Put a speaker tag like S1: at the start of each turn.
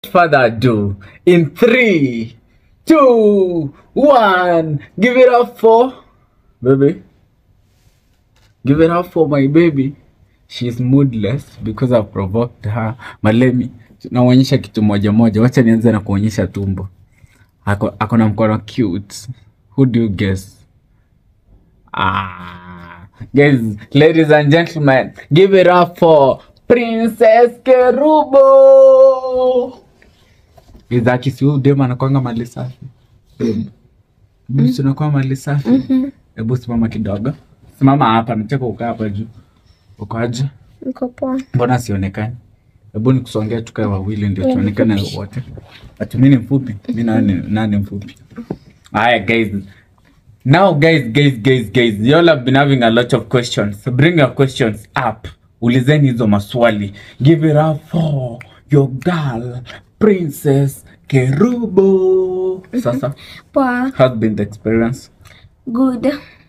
S1: further ado, in three, two, one, give it up for baby. Give it up for my baby. She's moodless because I've provoked her. Malemi, naonyesha kitu moja moja. Wacha nianze na kuonyesha tumbo. Ako, ako na mkono cute. Who do you guess? Ah, guys, ladies and gentlemen, give it up for Princess Kerubo. Izaki, si huyu dem anakwanga mali safi. Busi unakuwa mali safi. Hebu simama kidogo. Simama hapa, nataka ukaa hapa juu. Uko aje?
S2: Niko poa.
S1: Mbona sionekani? Hebu nikusongea tukae wawili ndio tuonekane wote. Ati mimi ni mfupi, mimi nani nani mfupi? Haya guys. Now guys, guys, guys, guys, you all have been having a lot of questions. So bring your questions up. Ulizeni hizo maswali. Give it up for your girl, Princess Kerubo. Sasa,
S2: Poa.
S1: how's been the experience?
S2: Good.